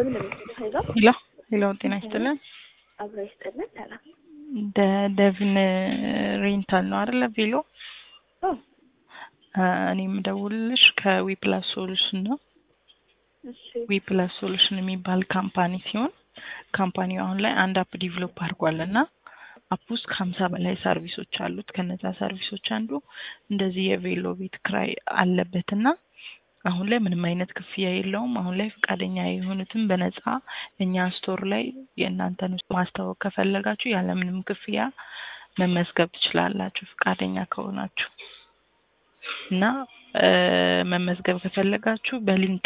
ነው ሄሎ ሄሎ ሄሎ፣ ጤና ይስጥልን። አብሮ ይስጥልን። ሰላም ደ- ደቪን ሬንታል ነው አይደለ? ቬሎ ኦ እኔ የምደውልልሽ ከዊፕላስ ሶሉሽን ነው። እሺ ዊፕላስ ሶሉሽን የሚባል ካምፓኒ ሲሆን ካምፓኒው አሁን ላይ አንድ አፕ ዲቨሎፕ አድርጓል እና አፕ ውስጥ ከሀምሳ በላይ ሰርቪሶች አሉት። ከነዛ ሰርቪሶች አንዱ እንደዚህ የቬሎ ቤት ክራይ አለበት እና አሁን ላይ ምንም አይነት ክፍያ የለውም። አሁን ላይ ፈቃደኛ የሆኑትን በነፃ እኛ ስቶር ላይ የእናንተን ውስጥ ማስታወቅ ከፈለጋችሁ ያለምንም ክፍያ መመዝገብ ትችላላችሁ ፈቃደኛ ከሆናችሁ እና እ መመዝገብ ከፈለጋችሁ በሊንክ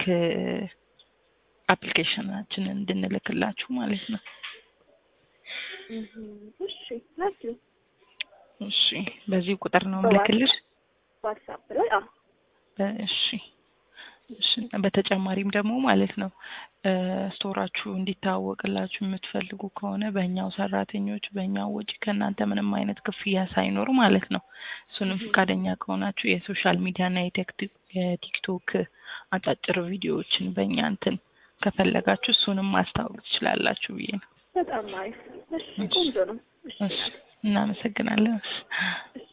አፕሊኬሽናችንን እንድንልክላችሁ ማለት ነው። እህ እሺ ላኪው እሺ በዚህ ቁጥር ነው ምልክልሽ። ዋትስአፕ ላይ አዎ እሺ እሺ በተጨማሪም ደግሞ ማለት ነው እ ስቶራችሁ እንዲታወቅላችሁ የምትፈልጉ ከሆነ በእኛው ሰራተኞች በእኛው ወጪ ከእናንተ ምንም አይነት ክፍያ ሳይኖር ማለት ነው እሱንም ፈቃደኛ ከሆናችሁ የሶሻል ሚዲያ እና የቴክቲ- የቲክቶክ አጫጭር ቪዲዮዎችን በእኛ እንትን ከፈለጋችሁ እሱንም ማስታወቅ ትችላላችሁ ብዬ ነው። በጣም አሪፍ። እሺ ቆንጆ ነው። እሺ እሺ እናመሰግናለን። እሺ